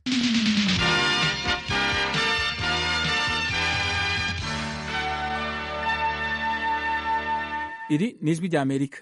iri ni ijwi rya amerika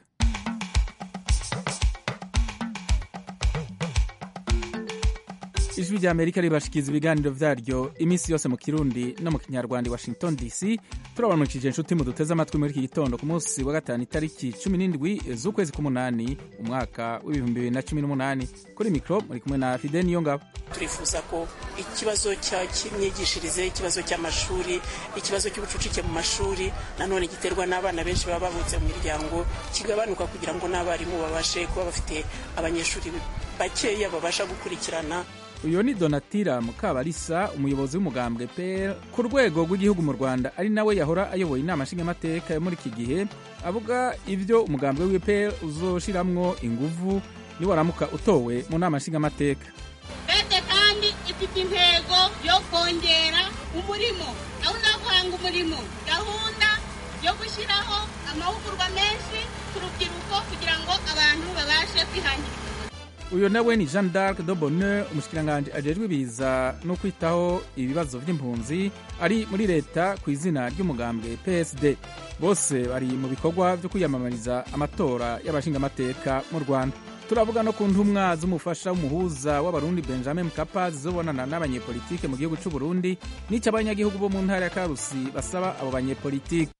ijwi rya amerika ribashikiriza ibiganiro vyaryo iminsi yose mu kirundi no mu kinyarwanda i washington dc turabanukije inshuti mu duteze amatwi muri iki gitondo ku munsi wa gatanu itariki cumi n'indwi z'ukwezi k'umunani umwaka w'ibihumbi bibiri na cumi n'umunani kuri mikro muri kumwe na fide niyo ngabo turifuza ko ikibazo cy'imyigishirize ikibazo cy'amashuri ikibazo cy'ubucucike mu mashuri nanone giterwa n'abana benshi baba bavutse mu miryango kigabanuka kugira ngo n'abarimu babashe kuba bafite abanyeshuri bakeya babasha gukurikirana uyu ni donatira mukabarisa umuyobozi w'umugambwe pl ku rwego rw'igihugu mu rwanda ari nawe yahora ayoboye inama nshingamateka yo muri iki gihe avuga ibyo umugambwe w'ipl uzoshiramwo inguvu niwaramuka utowe mu nama nshingamateka leta kandi ifite intego yo kongera umurimo gahunda yo guhanga umurimo gahunda yo gushyiraho amahugurwa menshi ku rubyiruko kugira ngo abantu babashe kwihangira uyu nawe ni jean d'arc de bonheur umushikiranganji ajejwe ibiza no kwitaho ibibazo vy'impunzi ari muri leta ku izina ry'umugambwe psd bose bari mu bikorwa vyo kwiyamamariza amatora y'abashingamateka mu rwanda turavuga no ku ntumwa z'umufasha w'umuhuza w'abarundi benjamin mkapa zizobonana n'abanyepolitike mu gihugu c'uburundi n'ico abanyagihugu bo mu ntara ya karusi basaba abo banyepolitike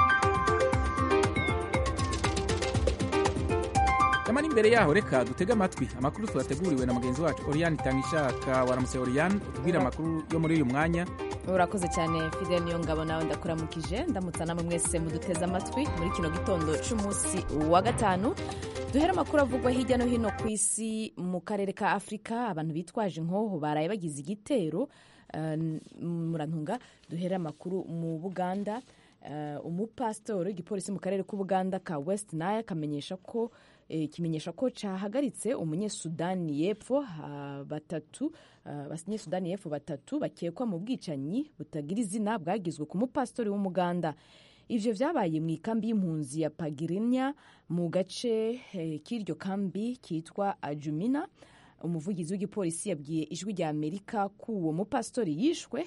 nyamara imbere yaho reka dutege amatwi amakuru twateguriwe na mugenzi wacu oriyani itangishaka waramutse oriyani utubwire amakuru yo muri uyu mwanya urakoze cyane fide niyo ngabo nawe ndakuramukije ndamutsa namwe mwese muduteze amatwi muri kino gitondo c'umunsi wa gatanu duhere amakuru avugwa hirya no hino ku isi mu karere ka afurika abantu bitwaje inkoho baraye bagize igitero uh, murantunga duhere amakuru mu buganda uh, umupasitori w'igipolisi mu karere k'ubuganda ka west nile akamenyesha ko kimenyesha ko cyahagaritse umunyesudani y'epfo batatu abanyesudani y'epfo batatu bakekwa mu bwicanyi butagira izina bwagizwe ku mupasitori w'umuganda ivyo vyabaye mu ikambi y'impunzi ya pagirinya mu gace k'iryo kambi kitwa ajumina umuvugizi w'igipolisi yabwiye ijwi rya amerika ko uwo mupasitori yishwe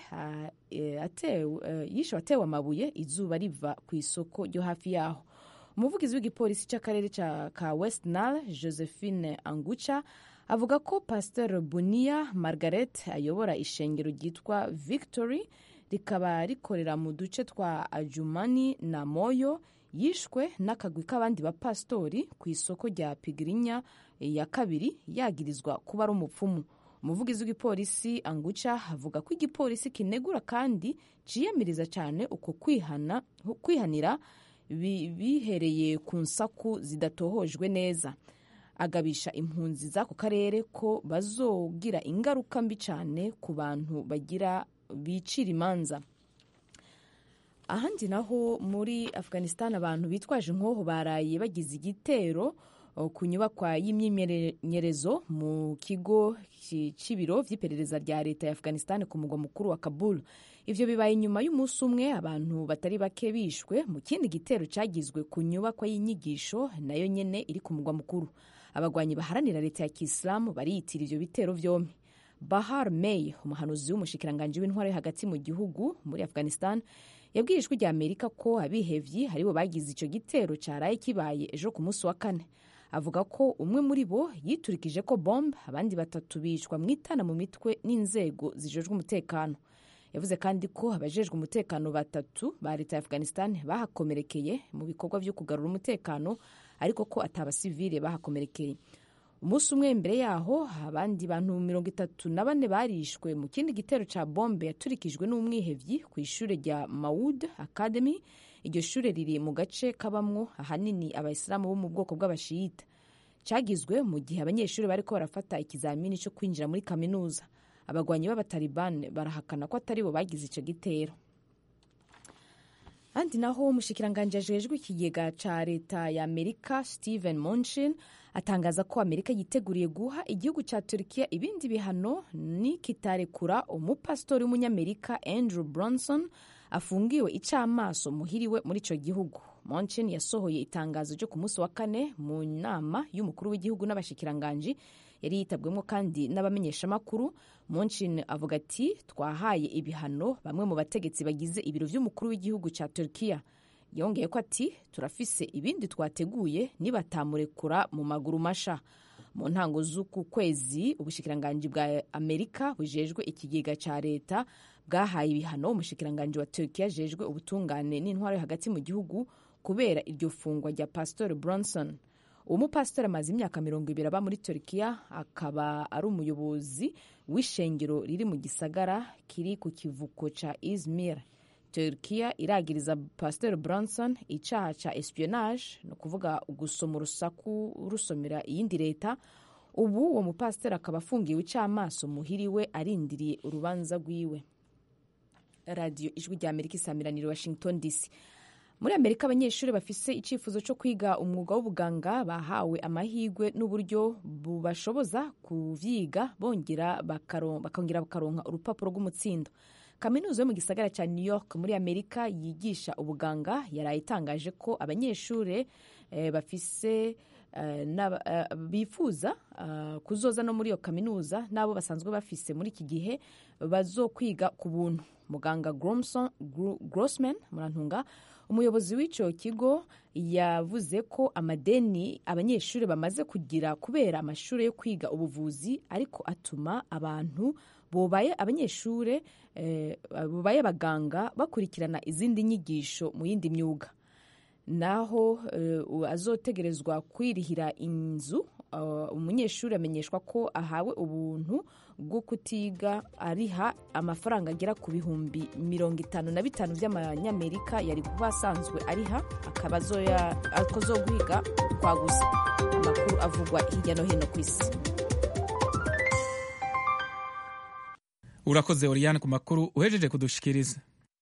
yishwe atewe amabuye izuba riva ku isoko ryo hafi yaho umuvugizi w'igipolisi cy'akarere ka west nile josephine angucha avuga ko pasteur bunia margaret ayobora ishengero ryitwa victory rikaba rikorera mu duce twa ajumani na moyo yishwe n'akagwi k'abandi bapasitori ku isoko rya pigirinya ya kabiri yagirizwa kuba ari umupfumu umuvugizi w'igipolisi anguca avuga ko igipolisi kinegura kandi ciyamiriza cyane uko kwihana, kwihanira bihereye ku nsaku zidatohojwe neza agabisha impunzi z'ako karere ko bazogira ingaruka mbi cyane ku bantu bagira bicira imanza ahandi naho muri afghanistan abantu bitwaje inkoho baraye bagize igitero ku nyubakwa y'imyimenyerezo mu kigo cy'ibiro by'iperereza rya leta ya afghanistan ku mugwa mukuru wa kabul ivyo bibaye inyuma y'umunsi umwe abantu batari bake bishwe mu kindi gitero cyagizwe ku nyubakwa y'inyigisho nayo nyene iri ku mugwa mukuru abagwanyi baharanira leta ya kisilamu bariyitira ivyo bitero vyompi bahar may umuhanuzi w'umushikiranganji w'intwaro yo hagati mu gihugu muri afghanistan yabwiye ijwi rya amerika ko abihevyi haribo bagize ico gitero caraye kibaye ejo ku munsi wa kane avuga ko umwe muri bo yiturikije ko bombe abandi batatu bicwa mu itana mu mitwe n'inzego zijejwe umutekano yavuze kandi ko abajejwe umutekano batatu ba leta ya afghanistan bahakomerekeye mu bikorwa vyo kugarura umutekano ariko ko atabasivile bahakomerekeye umunsi umwe imbere yaho abandi bantu mirongo itatu na bane barishwe mu kindi gitero ca bombe yaturikijwe n'umwihevyi ku ishure rya maud academy iryo shure riri mu gace kabamwo ahanini abayisilamu bo mu bwoko bw'abashiyita cyagizwe mu gihe abanyeshuri bariko barafata ikizamini cyo kwinjira muri kaminuza abagwanyi b'abataliban barahakana ko atari bo bagize ico gitero handi naho umushikiranganji ajejwe ikigega ca leta ya amerika stephen munchin atangaza ko amerika yiteguriye guha igihugu ca turkiya ibindi bihano nikitarekura umupasitori w'umunyamerika andrew bronson afungiwe icamaso muhiriwe muri ico gihugu monchin yasohoye itangazo ryo ku munsi wa kane mu nama y'umukuru w'igihugu n'abashikiranganji yari yitabwemo kandi n'abamenyeshamakuru muncin avuga ati twahaye ibihano bamwe mu bategetsi bagize ibiro vy'umukuru w'igihugu ca turkiya yongeye ko ati turafise ibindi twateguye nibatamurekura mu maguru masha mu ntango z'uku kwezi ubushikiranganji bwa amerika bujejwe ikigega ca leta bwahaye ibihano umushikiranganji wa turkiya ajejwe ubutungane n'intwaro yo hagati mu gihugu kubera iryo fungwa rya pastor bronson uwo mupasitori amaze imyaka mirongo ibiri aba muri turkiya akaba ari umuyobozi w'ishengero riri mu gisagara kiri ku kivuko ca izmir turkiya iragiriza pasiteri bronson icaha ca espionage ni ukuvuga gusoma urusaku rusomera iyindi leta ubu uwo mupasiteri akaba afungiwe icamaso muhiriwe arindiriye urubanza rwiwe radiyo ijwi rya amerika isamiraniro washington dc muri amerika abanyeshuri bafise icyifuzo cyo kwiga umwuga w'ubuganga bahawe amahirwe n'uburyo bubashoboza kuvyiga bongera bakongera bakaronka urupapuro rw'umutsindo kaminuza yo mu gisagara cya new york muri amerika yigisha ubuganga yaraye itangaje ko abanyeshuri eh, bafise uh, bifuza uh, kuzoza no muri iyo kaminuza n'abo basanzwe bafise muri iki gihe bazokwiga ku buntu muganga grossman murantunga umuyobozi w'icyo kigo yavuze ko amadeni abanyeshuri bamaze kugira kubera amashuri yo kwiga ubuvuzi ariko atuma abantu bubaye abanyeshuri bubaye abaganga bakurikirana izindi nyigisho mu yindi myuga naho azotegerezwa kwirihira inzu umunyeshuri amenyeshwa ko ahawe ubuntu bwo kutiga ariha amafaranga agera ku bihumbi mirongo itanu na bitanu by'amanyamerika yari kuba asanzwe ariha akaba akozogwiga kwa gusa amakuru avugwa hirya no hino ku isi urakoze oriyane ku makuru uhejeje kudushikiriza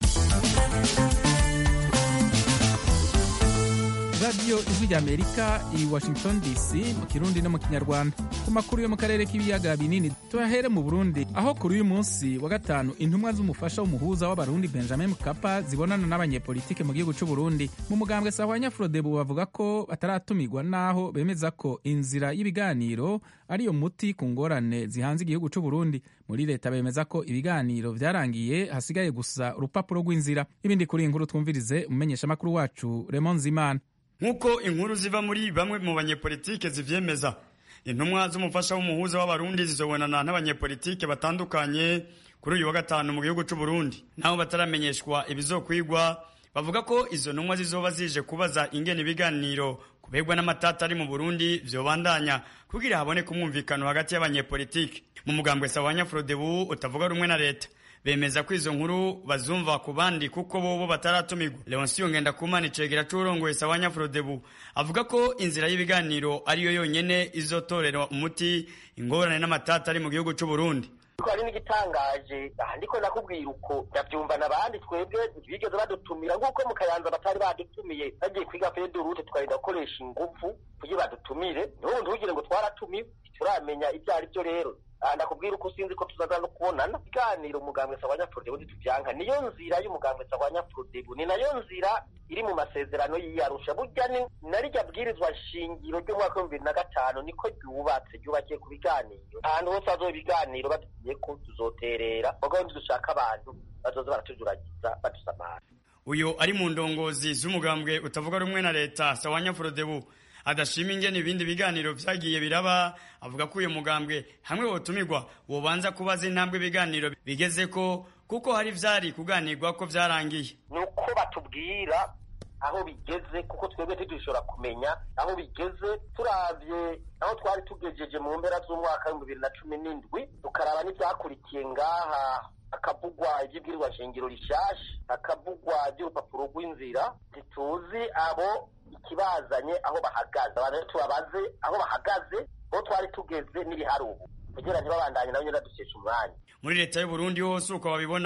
radiyo ijwi rya amerika i washington dc mu kirundi no mu kinyarwanda ku makuru yo mu karere k'ibiyaga binini tuyahere mu burundi aho kuri uyu munsi wa gatanu intumwa z'umufasha w'umuhuza w'abarundi benjamin mkapa zibonana n'abanyepolitike mu gihugu cy'u burundi mu mugambwe sahwanya frodebu bavuga ko bataratumirwa n'aho bemeza ko inzira y'ibiganiro ariyo muti ku ngorane zihanze igihugu cy'u burundi muri leta bemeza ko ibiganiro byarangiye hasigaye gusa urupapuro rw'inzira ibindi kuri iyi nkuru twumvirize umumenyeshamakuru wacu remon zimana nk'uko inkuru ziva muri bamwe mu banyepolitike zivyemeza intumwa z'umufasha w'umuhuza w'abarundi zizobonana n'abanyepolitike batandukanye kuri uyu wa gatanu mu gihugu c'u Burundi naho bataramenyeshwa ibizokwigwa bavuga ko izo ntumwa zizoba zije kubaza ingene ibiganiro kubegwa n'amatata ari mu Burundi vyobandanya kugira haboneke umwumvikano hagati y'abanyepolitike mu mugambwe sawanya Frodebu utavuga rumwe na leta bemeza ko izo nkuru bazumva ku bandi kuko bobo bataratumirwa leonsiyo ngendakumana icegera c'urongoye sawanya frodebu avuga ko inzira y'ibiganiro ariyo yonyene izotorera umuti ingorane n'amatata ari mu gihugu c'u Burundi hari n'igitangaje aha ndiko nakubwira uko ndavyumva n'abandi twebwe bigeze badutumira nk'uko mu kayanza batari badutumiye bagiye kwiga pedurute twagenda gukoresha inguvu kugira badutumire niho ntugire ngo twaratumiwe turamenya ibyo ari byo rero ndakubwira uko sinzi ko tuzaza no kubonana iganiro umugambwe sawanya frodebu ntituvyanka niyo nzira y'umugambwe sawanya frodebu ni nayo nzira iri mu masezerano y'iyarusha burya ni narirya bwirizwa shingiro ry'umwaka w'ibihumbi bibiri na gatanu niko ryubatse ryubakiye ku biganiro ahantu hose hazoba ibiganiro batubwiye ko tuzoterera mugabo ntidushaka abantu bazoza baratujuragiza badusamara uyu ari mu ndongozi z'umugambwe utavuga rumwe na leta sawanya frodebu adashima ingene ibindi biganiro vyagiye biraba avuga ko uyu mugambwe hamwe wotumirwa wobanza kubaza intambwe ibiganiro bigezeko kuko hari vyari kuganirwa ko vyarangiye nuko batubwira aho bigeze kuko twebwe ntidushobora kumenya aho bigeze turavye aho twari tugejeje mu mpera z'umwaka w'ibihumbi bibiri na cumi n'indwi tukaraba n'ivyakurikiye ngaha hakavugwa ivy'ibwirizwa shingiro rishasha hakavugwa ivy'urupapuro rw'inzira ntituzi abo ikibazanye aho bahagaze abantu tubabaze aho bahagaze aho twari tugeze n'ibihari ubu kugira ntibabandanye nabo nyine badukesha umwanya muri leta y'u Burundi hose uko babibona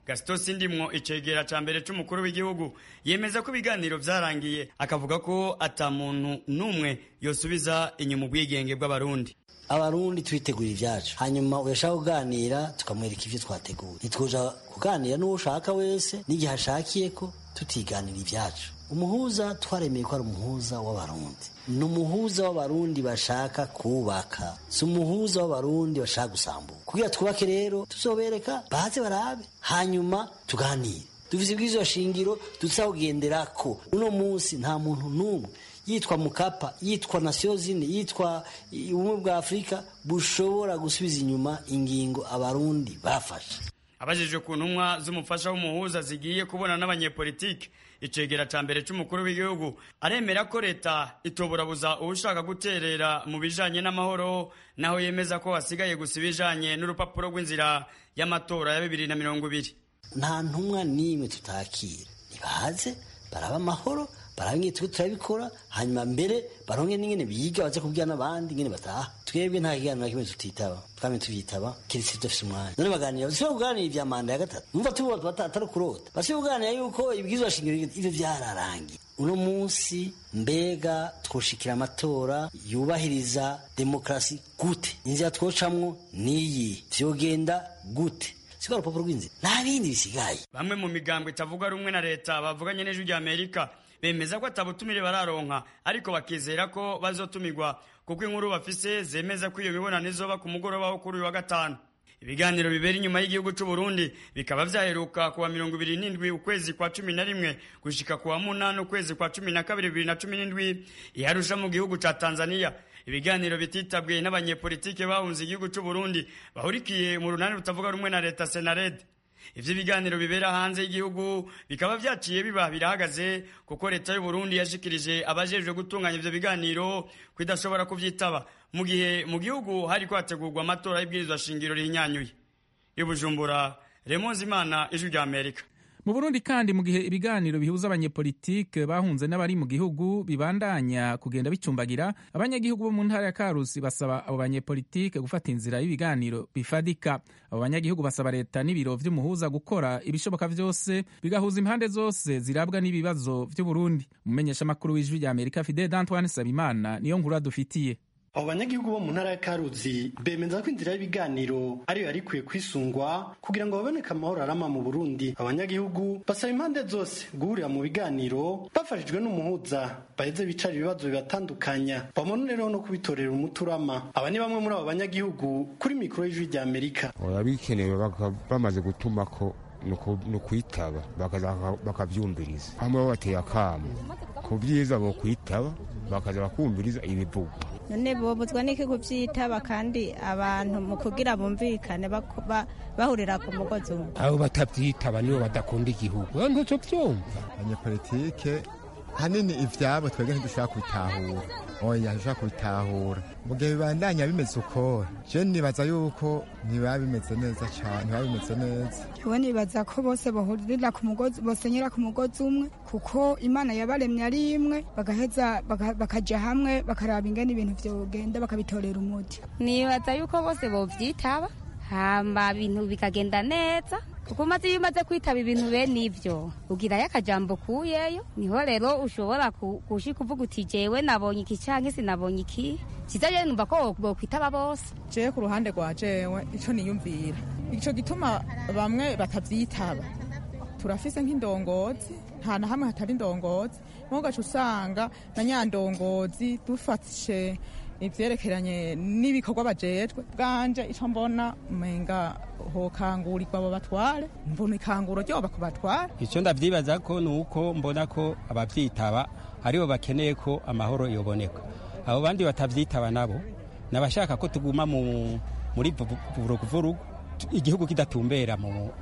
gasito sindimwo icegera ca mbere c'umukuru w'igihugu yemeza ko ibiganiro vyarangiye akavuga ko ata muntu n'umwe yosubiza inyuma ubwigenge bw'abarundi abarundi twitegura ivyacu hanyuma uyashaka kuganira tukamwereka ivyo twateguye ntitwoja kuganira n'uwo ushaka wese n'igihe ashakiye ko tutiganira ivyacu umuhuza twaremeye ko ari umuhuza w'abarundi ni umuhuza w'abarundi bashaka kubaka si umuhuza w'abarundi bashaka gusambura kugira twubake rero tuzobereka baze barabe hanyuma tuganire dufise ibwirizwa shingiro tuzakugenderako uno munsi nta muntu n'umwe yitwa mukapa yitwa nasiyo zine yitwa ubumwe bwa afurika bushobora gusubiza inyuma ingingo abarundi bafashe abajijwe ku ntumwa z'umufasha w'umuhuza zigiye kubona n'abanyepolitike icegera ca mbere c'umukuru w'igihugu aremera ko leta itoburabuza uwushaka guterera mu bijanye n'amahoro naho yemeza ko hasigaye gusa ibijanye n'urupapuro rw'inzira y'amatora ya bibiri na mirongo ibiri nta ntumwa n'imwe tutakira nibaze baraba amahoro barabwiye twe turabikora hanyuma mbere baronke n'ingene biga baze kubwira n'abandi ingene bataha twebwe nta kiganiro na kimwe tutitaba twame tuvyitaba kirisi dufise umwanya none baganira basibe kuganira ivya manda ya gatatu numva tubo atari kurota basibe kuganira yuko ibwirizwa shingiro ivyo vyararangiye uno munsi mbega twoshikira amatora yubahiriza demokarasi gute inzira twocamwo niyi vyogenda gute siko urupapuro rw'inzira nta bindi bisigaye bamwe mu migambwe itavuga rumwe na leta bavuganye n'ijwi rya amerika bemeza ko atabutumire bararonka ariko bakizera ko bazotumirwa kuko inkuru bafise zemeza ko iyo mibonano izoba ku mugoroba wo kuri uyu wa gatanu ibiganiro bibera inyuma y'igihugu c'u Burundi bikaba vyaheruka kuwa mirongo ibiri n'indwi ukwezi kwa cumi na rimwe gushika kuwa munani ukwezi kwa cumi na kabiri bibiri na cumi n'indwi iharusha mu gihugu ca tanzania ibiganiro bititabwe n'abanyepolitike bahunze igihugu c'u Burundi bahurikiye mu runani rutavuga rumwe na leta senarede ivyo biganiro bibera hanze y'igihugu bikaba vyaciye biba birahagaze kuko leta y'u Burundi yashikirije abajejwe gutunganya ivyo biganiro ko idashobora kuvyitaba mu gihe mu gihugu hariko hategurwa amatora y'ibwirizwa shingiro rihinyanyuye i Bujumbura Remonzi Imana ijwi rya Amerika mu burundi kandi mu gihe ibiganiro bihuza abanyepolitike bahunze n'abari mu gihugu bibandanya kugenda bicumbagira abanyagihugu bo mu ntara ya karusi basaba abo banyepolitike gufata inzira y'ibiganiro bifadika abo banyagihugu basaba leta n'ibiro vy'umuhuza gukora ibishoboka vyose bigahuza impande zose zirabwa n'ibibazo vy'uburundi umumenyeshamakuru w'ijwi rya amerika fide d'antoine sabimana niyo nkuru adufitiye abo banyagihugu bo mu ntara ya karuzi bemeza ko inzira y'ibiganiro ariyo yari ikwiye kwisungwa kugira ngo baboneke amahoro arama mu burundi abanyagihugu basaba impande zose guhurira mu biganiro bafashijwe n'umuhuza baheze bicara ibibazo bibatandukanya bamononereho no kubitorera umuturama aba ni bamwe muri abo banyagihugu kuri mikoro y'ijwi rya amerika oya bikenewe bamaze gutuma ko ni ukwitaba bakabyumviriza hamwe bateye akamu ku byiza bo kwitaba bakaza bakumviriza ibivugwa none bobuzwa n'iki kubyitaba kandi abantu mu kugira bumvikane bahurira ku mugozi umwe abo batabyitaba nibo badakunda igihugu ntuco byumva abanyepolitike hanini ivyabo twebwe ntidushobora kubitahura oya ntidushobora kubitahura mu gihe bibandanya bimeze uko je nibaza yuko ntibaba bimeze neza cane ntibaba bimeze neza jewe nibaza ko bose bahurira ku mugozi bosenyera ku mugozi umwe kuko imana yabaremye ari imwe bagaheza bakaja hamwe bakaraba ingene ibintu vyogenda bakabitorera umuti nibaza yuko bose bovyitaba hamba ibintu bikagenda neza kuko umaze iyo umaze kwitaba ibintu bene ivyo ugirayo akajambo kuyeyo niho rero ushobora gushika uvuga uti jewe nabonye iki canke sinabonye iki kiza rero numva ko bokwitaba bose jewe ku ruhande rwa jewe ico niyumvira ico gituma bamwe batavyitaba turafise nk'indongozi nta na hamwe hatari indongozi mugaca usanga na nyandongozi dufashe ivyerekeranye n'ibikorwa bajejwe bwanje ico mbona umenga hokangurirwa abo batware mbona ikanguro ryoba ku batware icyo ndavyibaza ko ni uko mbona ko abavyitaba aribo bakeneye ko amahoro yoboneka abo bandi batavyitaba nabo nabashaka ko tuguma muri vuruguvurugu igihugu kidatumbera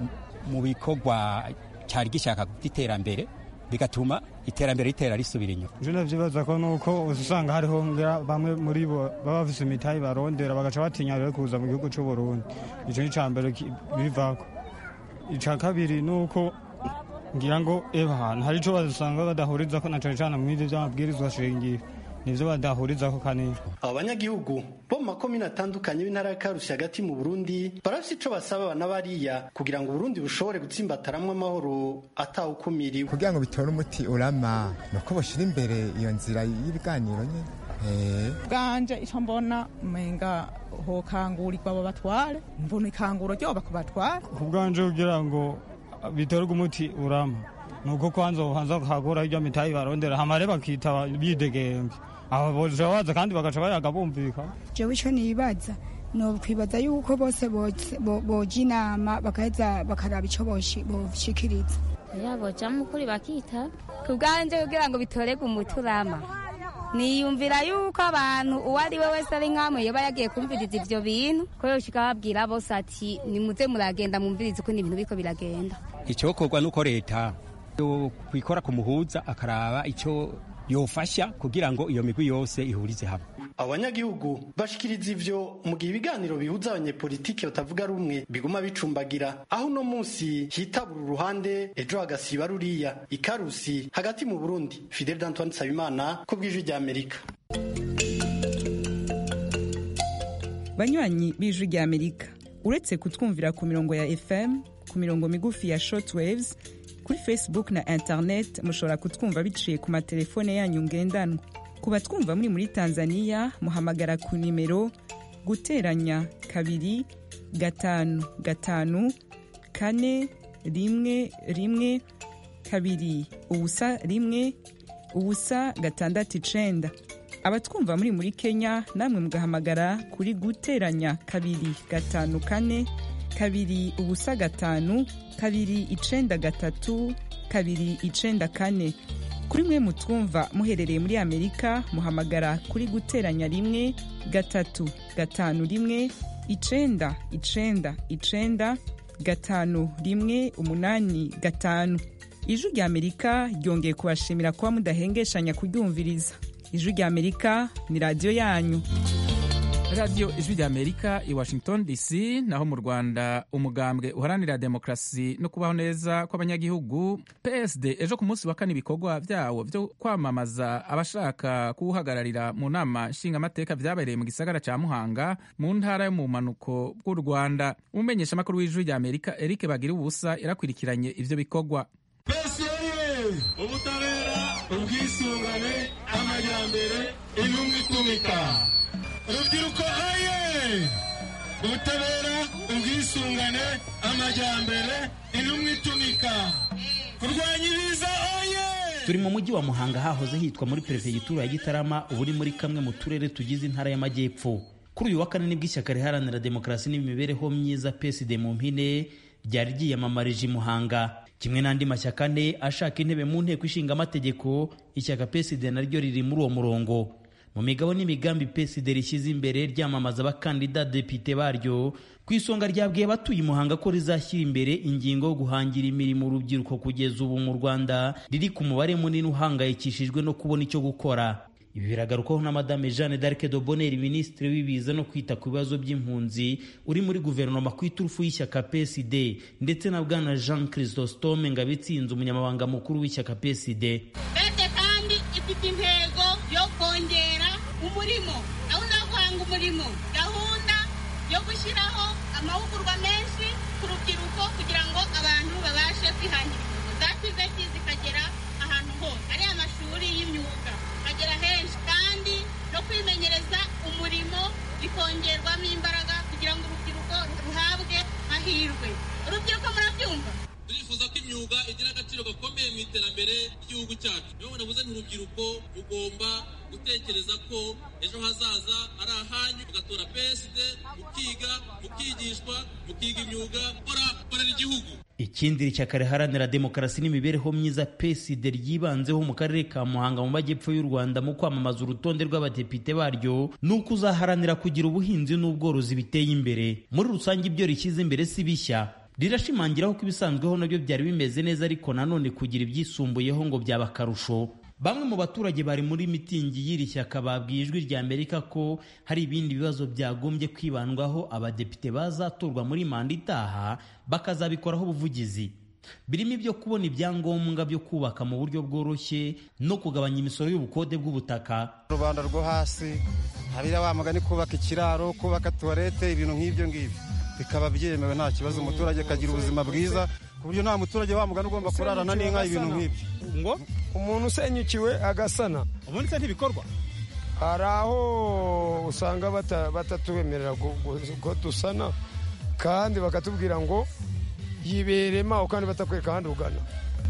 mu bikorwa cyari gishaka by'iterambere bigatuma iterambere ritera risubira inyuma ivyo ndavyibaza ko nuko usanga hariho ngira bamwe muri bo baba bafise imitayi barondera bagaca batinya rero kuza mu gihugu c'uburundi ico ni cambere bivako ica kabiri nuko ngira ngo eba ahantu hari ico basanga badahurizako na cane cane mw'ivyo vy'amabwirizwa shingiro nivyo badahurizaho kanini abo banyagihugu bo mu makomine atandukanye b'intara ya karusi hagati mu burundi barafise ico basaba abana bariya kugira ngo uburundi bushobore gutsimbataramwo amahoro atawukumiriwe kugira ngo bitore umuti urama ni uko boshira imbere iyo nzira y'ibiganiro nyine bwanje ico mbona umenga hokangurirwa abo batware mbona ikanguro ryoba ku batware ku bwanje kugira ngo bitorwe umuti urama nuko kwanza ubanza kagura iryo mitayi barondera hamare bakitaba bidegemvye aba boja baza kandi bagaca bayaga bumvika jewe ico nibaza nokwibaza yuko bose boja inama bagaheza bakaraba ico boshikiriza yaboja mukuri bakita ku bwanje kugira ngo bitorerwe umuti urama niyumvira yuko abantu uwo ari we wese ari nkamwe yoba yagiye kumviriza ivyo bintu ko yoshika babwira bose ati nimuze muragenda mumvirize uko ibintu biriko biragenda icokorwa nuko leta kwikora ku muhuza akaraba ico yofasha kugira ngo iyo migwi yose ihurize hamwe abanyagihugu bashikiriza ivyo mu gihe ibiganiro bihuza abanyepolitiki batavuga rumwe biguma bicumbagira aho uno munsi hitabura uruhande ejo hagasiba ruriya ikarusi hagati mu burundi fidel d'antoine nsabimana ku bw'ijwi rya amerika banywanyi b'ijwi rya amerika uretse kutwumvira ku mirongo ya fm ku mirongo migufi ya shortwaves kuri facebook na internet mushobora kutwumva biciye ku matelefone yanyu ngendanwa ku batwumva muri muri tanzania muhamagara ku nimero guteranya kabiri gatanu gatanu kane rimwe rimwe kabiri ubusa rimwe ubusa gatandatu icenda abatwumva muri muri kenya namwe mugahamagara kuri guteranya kabiri gatanu kane kabiri ubusa gatanu kabiri icenda gatatu kabiri icenda kane kuri mwe mutwumva muherereye muri amerika muhamagara kuri guteranya rimwe gatatu gatanu rimwe icenda icenda icenda gatanu rimwe umunani gatanu ijwi rya amerika ryongeye kubashimira kuba mudahengeshanya kuryumviriza ijwi rya amerika ni radiyo yanyu radiyo ijwi rya amerika i washington dc naho mu rwanda umugambwe uharanira demokarasi no kubaho neza kw'abanyagihugu psd ejo ku munsi wa kane ibikorwa byawo byo kwamamaza abashaka kuwuhagararira mu nama nshingamateka byabereye mu gisagara cya muhanga mu ntara yo mu mpanuko bw'u rwanda umumenyeshamakuru w'ijwi rya amerika eric bagira ubusa yarakurikiranye ivyo bikorwa ubutabera ubwisungane amajyambere intumwa itumika urubyiruko aye ubutabera ubwisungane amajyambere intumwa itumika kurwanya ibiza aye turi mu mujyi wa muhanga hahoze hitwa muri perefegitura ya gitarama ubu uri muri kamwe mu turere tugize intara y'amajyepfo kuri uyu wa kane nibwo ishyaka riharanira demokarasi n'imibereho myiza psd mu mpine ryari ryiyamamarije i muhanga kimwe n'andi mashyaka ane ashaka intebe mu nteko ishinga amategeko ishyaka psd naryo riri muri uwo murongo mu migabo n'imigambi psd rishyize imbere ryamamaza abakandida depite baryo ku isonga ryabwiye abatuye muhanga ko rizashyira imbere ingingo yo guhangira imirimo urubyiruko kugeza ubu mu rwanda riri ku mubare munini uhangayikishijwe no kubona icyo gukora ibi biragarukaho na madame jeanne d'arc de bonheur minisitiri w'ibiza no kwita ku bibazo by'impunzi uri muri guverinoma ku iturufu y'ishyaka psd ndetse na bwana jean chrysostome ngabitsinze umunyamabanga mukuru w'ishyaka psd leta kandi ifite intego yo kongera umurimo gahunda yo guhanga umurimo gahunda yo gushyiraho amahugurwa menshi ku rubyiruko kugira ngo abantu babashe kwihangira imirimo za tiveti zikagera ahantu hose ari amashuri y'imyuga agera henshi kandi no kwimenyereza umurimo bikongerwamo imbaraga kugira ngo urubyiruko ruhabwe mahirwe urubyiruko murabyumva turifuza ko imyuga igira agaciro gakomeye mu iterambere ry'igihugu cyacu niyo navuze ni urubyiruko rugomba gutekereza ko ejo hazaza ari ahanyu mugatora psd mukiga mukigishwa mukiga imyuga gukora gukorera igihugu ikindi ishyaka riharanira demokarasi n'imibereho myiza psd ryibanzeho mu karere ka muhanga mu majyepfo y'u rwanda mu kwamamaza urutonde rw'abadepite baryo ni uko uzaharanira kugira ubuhinzi n'ubworozi biteye imbere muri rusange ibyo rishyize imbere si bishya rirashimangiraho ko ibisanzweho nabyo byari bimeze neza ariko nanone kugira ibyisumbuyeho ngo byaba akarusho bamwe mu baturage bari muri mitingi y'iri shyaka babwiye ijwi rya amerika ko hari ibindi bibazo byagombye kwibandwaho abadepite bazatorwa muri manda itaha bakazabikoraho ubuvugizi birimo ibyo kubona ibyangombwa byo kubaka mu buryo bworoshye no kugabanya imisoro y'ubukode bw'ubutaka rubanda rwo hasi habira wa mugani kubaka ikiraro kubaka tuwarete ibintu nk'ibyo ngibyo bikaba byemewe nta kibazo umuturage akagira ubuzima bwiza ku buryo nta muturage wa mugani ugomba kurarana n'inka ibintu nk'ibyo ngo umuntu usenyukiwe agasana ubundi se ntibikorwa hari aho usanga batatubemerera ko dusana kandi bakatubwira ngo yiberema kandi batakwereka ahandi ugana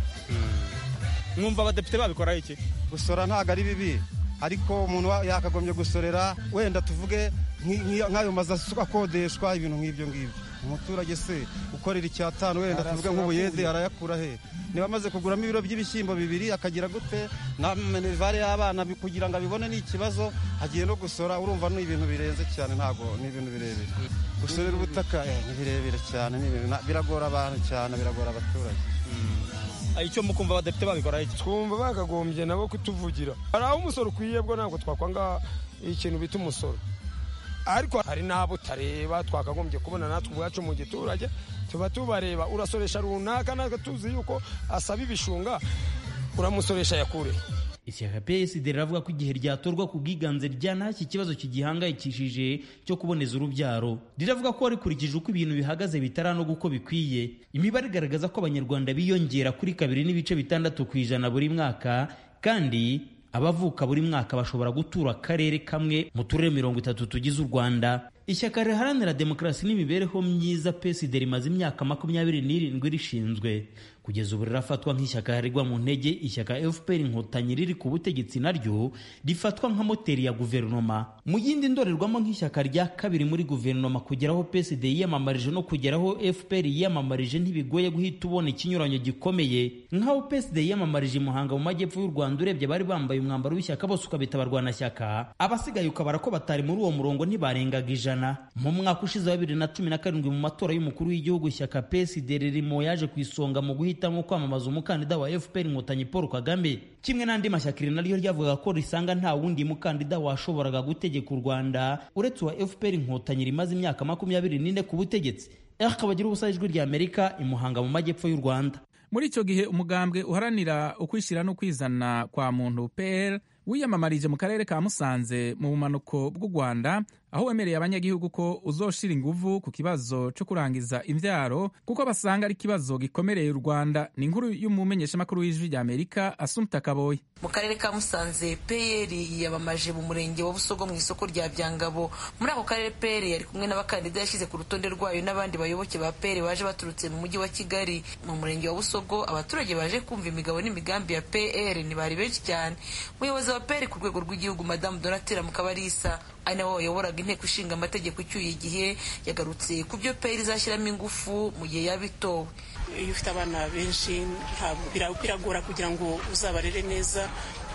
mwumva abadepite babikora iki gusora ntabwo ari bibi ariko umuntu yakagombye gusorera wenda tuvuge nk'ayo mazu akodeshwa ibintu nk'ibyo ngibyo umuturage se ukorera icyatanu wenda tuvuge nk'ubuyede arayakura he niba amaze kuguramo ibiro by'ibishyimbo bibiri akagira gute na minerivare y'abana kugira ngo abibone ni ikibazo agiye no gusora urumva ni ibintu birenze cyane ntabwo ni ibintu birebire gusorera ubutaka ni birebire cyane biragora abantu cyane biragora abaturage icyo mukumva abadepite babikora iki twumva bakagombye nabo kutuvugira hari aho umusoro ukwiye bwo ntabwo twakwanga ikintu bita umusoro ariko hari n'abo utareba twakagombye kubona natwe ubwacu mu giturage tuba tubareba urasoresha runaka natwe tuzi yuko asaba ibishunga uramusoresha yakure ishyaka psd riravuga ko igihe ryatorwa ku bwiganze ryanashye ikibazo kigihangayikishije cyo kuboneza urubyaro riravuga ko rikurikije uko ibintu bihagaze bitaranoga uko bikwiye imibare igaragaza ko abanyarwanda biyongera kuri kabiri n'ibice bitandatu ku ijana buri mwaka kandi abavuka buri mwaka bashobora gutura akarere kamwe mu turere mirongo itatu tugize u rwanda ishyaka riharanira demokarasi n'imibereho myiza psd rimaze imyaka makumyabiri n'irindwi rishinzwe kugeza ubu rirafatwa nk'ishyaka harirwa mu ntege ishyaka fpr inkotanyi riri ku butegetsi naryo rifatwa nka moteri ya guverinoma mu yindi ndorerwamo nk'ishyaka rya kabiri muri guverinoma kugeraho psd yiyamamarije no kugeraho fpr yiyamamarije ntibigoye guhita ubona ikinyuranyo gikomeye nk'aho psd yiyamamarije i muhanga mu majyepfo y'u rwanda urebye bari bambaye umwambaro w'ishyaka bose ukabita abarwanashyaka abasigaye ukabara ko batari muri uwo murongo ntibarengaga ijana mu mwaka ushize wa bibiri na cumi na karindwi mu matora y'umukuru w'igihugu ishyaka psd ririmo yaje ku isonga mu guhitamo kwamamaza umukandida wa fpr inkotanyi paul kagame kimwe n'andi mashyaka iri naryo ryavugaga ko risanga nta wundi mukandida washoboraga gutegeka u rwanda uretse uwa fpr inkotanyi rimaze imyaka makumyabiri n'ine ku butegetsi akabagira ubusa ijwi rya amerika imuhanga mu majyepfo y'u rwanda muri icyo gihe umugambwe uharanira ukwishyira no kwizana kwa muntu pr wiyamamarije mu karere ka musanze mu bumanuko bw'u rwanda aho wemereye abanyagihugu ko uzoshira inguvu ku kibazo cyo kurangiza imbyaro kuko basanga ari ikibazo gikomereye u rwanda ni inkuru y'umumenyeshamakuru w'ijwi rya amerika asumta kaboye mu karere ka musanze pr yiyamamaje mu murenge wa busogo mu isoko rya byangabo muri ako karere pr yari kumwe n'abakandida yashyize ku rutonde rwayo n'abandi bayoboke ba pr baje baturutse mu mujyi wa kigali mu murenge wa busogo abaturage baje kumva imigabo n'imigambi ya pr ntibari benshi cyane umuyobozi wa pr ku rwego rw'igihugu madamu donatira mukabarisa ari nawe wayoboraga inteko ishinga amategeko icyuye igihe yagarutse ku byo pr izashyiramo ingufu mu gihe yaba itowe iyo ufite abana benshi biragora kugira ngo uzabarere neza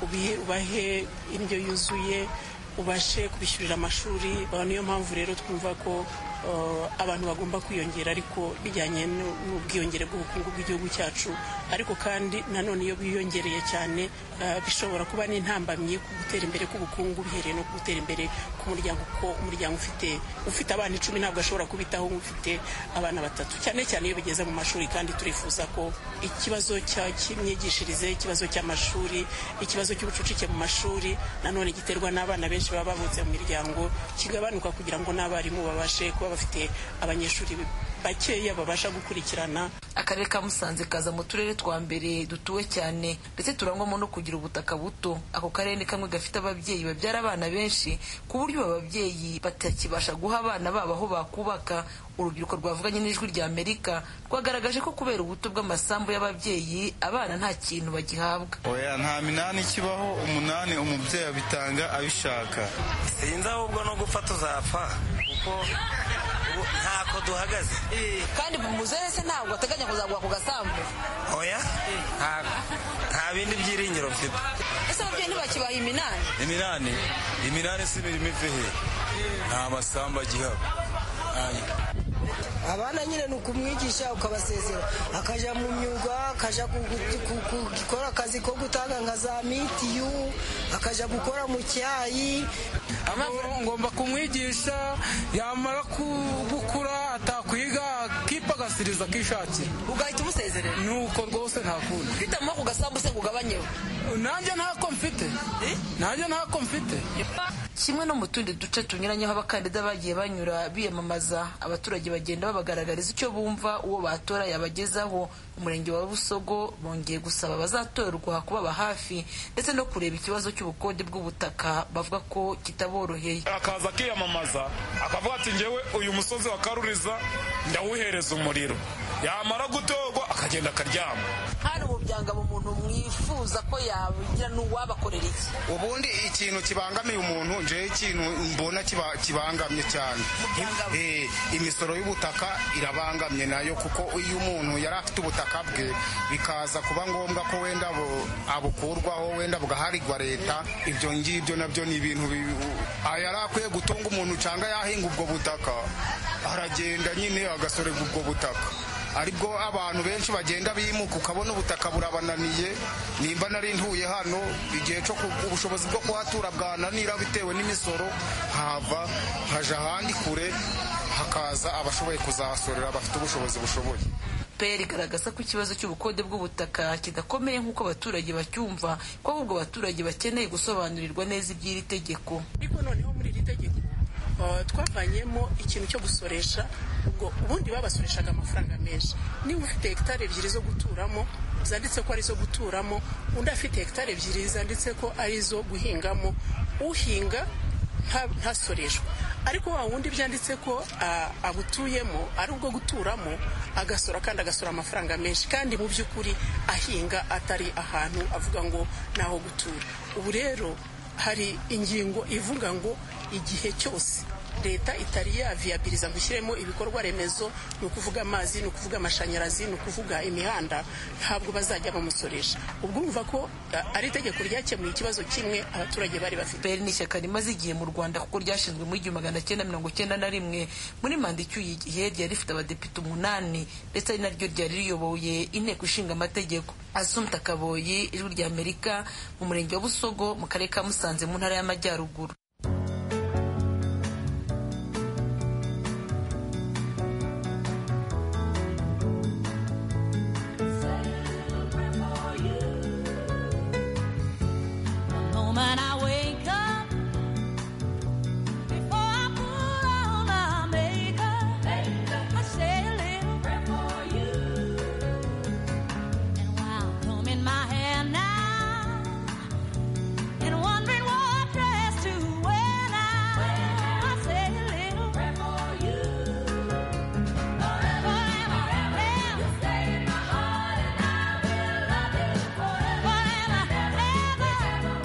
ubahe indyo yuzuye ubashe kubishyurira amashuri niyo mpamvu rero twumva ko abantu bagomba kwiyongera ariko bijyanye n'ubwiyongere bw'ubukungu bw'igihugu cyacu ariko kandi nanone iyo bwiyongereye cyane bishobora kuba n'intambamyi ku gutera imbere k'ubukungu bihereye no ku gutera imbere k'umuryango kuko umuryango ufite ufite abana icumi ntabwo ashobora kubitaho nk'ufite abana batatu cyane cyane iyo bigeze mu mashuri kandi turifuza ko ikibazo cy'imyigishirize ikibazo cy'amashuri ikibazo cy'ubucucike mu mashuri nanone giterwa n'abana benshi baba bavutse mu miryango kigabanuka kugira ngo n'abarimu babashe kuba bafite abanyeshuri bakeya babasha gukurikirana akarere ka musanze kaza mu turere twa mbere dutuwe cyane ndetse turangwamo no kugira ubutaka buto ako karere ni kamwe gafite ababyeyi babyara abana benshi ku buryo aba babyeyi batakibasha guha abana babo aho bakubaka urubyiruko rwavuganye n'ijwi rya amerika rwagaragaje ko kubera ubuto bw'amasambu y'ababyeyi abana nta kintu bagihabwa oya nta minani ikibaho umunani umubyeyi abitanga abishaka sinzi ahubwo no gupfa tuzapfa kuko ntako duhagaze kandi muzehe se ntabwo ateganya kuzaguha ku gasambu oya nta bindi byiringiro mfite ese ababyeyi ntibakibaha iminani iminani iminani si imirimo ive he nta masambu agihaba abana nyine ni ukumwigisha ukabasezera akajya mu myuga akajya gukora akazi ko gutanga nka za mitiyu akajya gukora mu cyayi ngomba kumwigisha yamara gukura atakwiga akipa agasiriza akishakira ugahita umusezerera nuko rwose nta kundi ufitemo ku gasambu se ngo ugabanyeho nanjye ntako mfite nanjye ntako mfite kimwe no mu tundi duce tunyuranyeho abakandida bagiye banyura biyamamaza abaturage bagenda babagaragariza icyo bumva uwo batora yabagezaho umurenge wa busogo bongeye gusaba abazatorwa kubaba hafi ndetse no kureba ikibazo cy'ubukode bw'ubutaka bavuga ko kitaboroheye akaza akiyamamaza akavuga ati ngewe uyu musozi wa karuriza ndawuhereza umuriro yamara gutorwa akagenda akaryama hari ubu byanga mu muntu mwifuza ko yagira n'uwabakorera iki ubundi ikintu kibangamiye umuntu njewe ikintu mbona kiba- kibangamye cyane Eh, imisoro y'ubutaka irabangamye nayo kuko iyo umuntu yari afite ubutaka bwe bikaza kuba ngombwa ko wenda bu- abukurwaho wenda bugaharirwa leta ibyo ngibyo nabyo ni ibintu bi- ah, yari akwiye gutunga umuntu cyangwa yahinga ubwo butaka aragenda nyine agasorerwa ubwo butaka aribwo abantu benshi bagenda bimuka ukabona ubutaka burabananiye nimba nari ntuye hano igihe cyo ku- ubushobozi bwo kuhatura bwananira bitewe n'imisoro hava haja ahandi kure hakaza abashoboye kuzahasorera bafite ubushobozi bushoboye pr igaragaza ko ikibazo cy'ubukode bw'ubutaka kidakomeye nk'uko abaturage bacyumva ko ahubwo abaturage bakeneye gusobanurirwa neza iby'iri tegeko ariko noneho muri iri tegeko uh, twavanyemo ikintu cyo gusoresha ubwo ubundi babasoreshaga amafaranga menshi niba ufite hegitari ebyiri zo guturamo zanditse ko ari izo guturamo undi afite hegitari ebyiri zanditse ko ari izo guhingamo uhinga nta- ntasoreshwa ariko wa wundi byanditse ko ah, abutuyemo ari ubwo guturamo agasora kandi agasora amafaranga menshi kandi mu by'ukuri ahinga atari ahantu avuga ngo ni aho gutura ubu rero hari ingingo ivuga ngo igihe cyose leta itari yaviyabiriza ngo ishyiremo ibikorwa remezo ni ukuvuga amazi ni ukuvuga amashanyarazi ni ukuvuga imihanda ntabwo bazajya bamusoresha ubwo urumva ko ah, ari itegeko ryakemuye ikibazo kimwe abaturage bari bafite pr ni ishyaka rimaze igihe mu rwanda kuko ryashinzwe muri igihumbi magana cyenda mirongo cyenda na rimwe muri manda icyuye igihe ryari rifite abadepite umunani ndetse ari naryo ryari riyoboye inteko ishinga amategeko asumta kaboyi ijwi rya amerika mu murenge wa busogo mu karere ka musanze mu ntara y'amajyaruguru moment I wake up, before I put on my makeup, I say a little prayer for you. And while combing my hair now, and wondering what dress to wear now, I say a little prayer for you. Forever, forever, you stay in my heart, and I will love you forever, ever.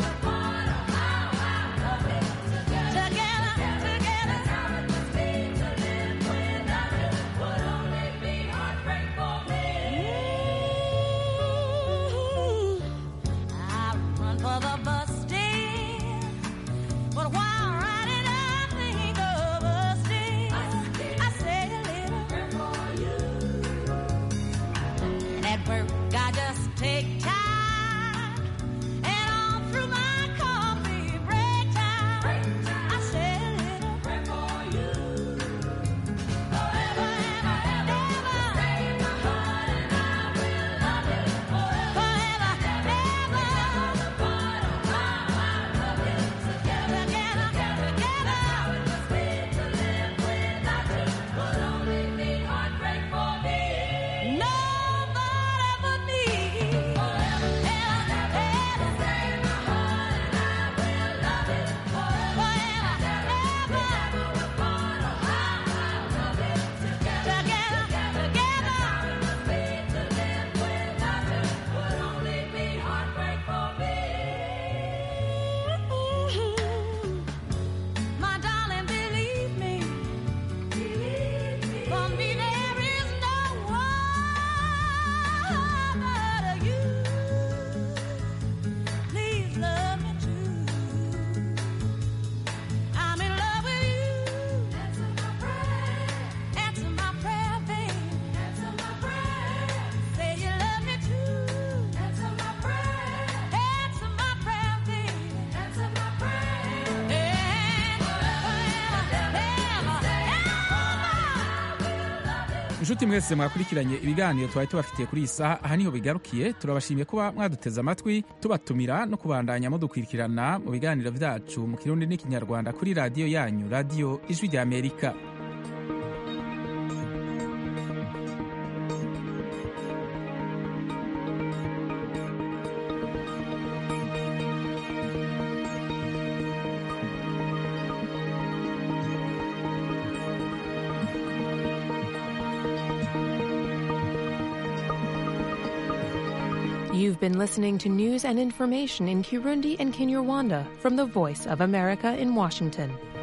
I just take time and all through my coffee break time. I say a little prayer for you. Forever and ever. Stay in my heart and I will love you forever. Forever and ever. Part of how I love you together, together, together. How it must be to live without you would only be heartbreak for me. Nobody but me. inshuti mwese mwakurikiranye ibiganiro twari tubafitiye kuri iyi saha aha niho bigarukiye turabashimiye kuba mwaduteze amatwi tubatumira no kubandanya mudukurikirana mu biganiro byacu mu kirundi n'ikinyarwanda kuri radiyo yanyu radiyo ijwi rya amerika You've been listening to news and information in Kirundi and Kinyarwanda from the Voice of America in Washington.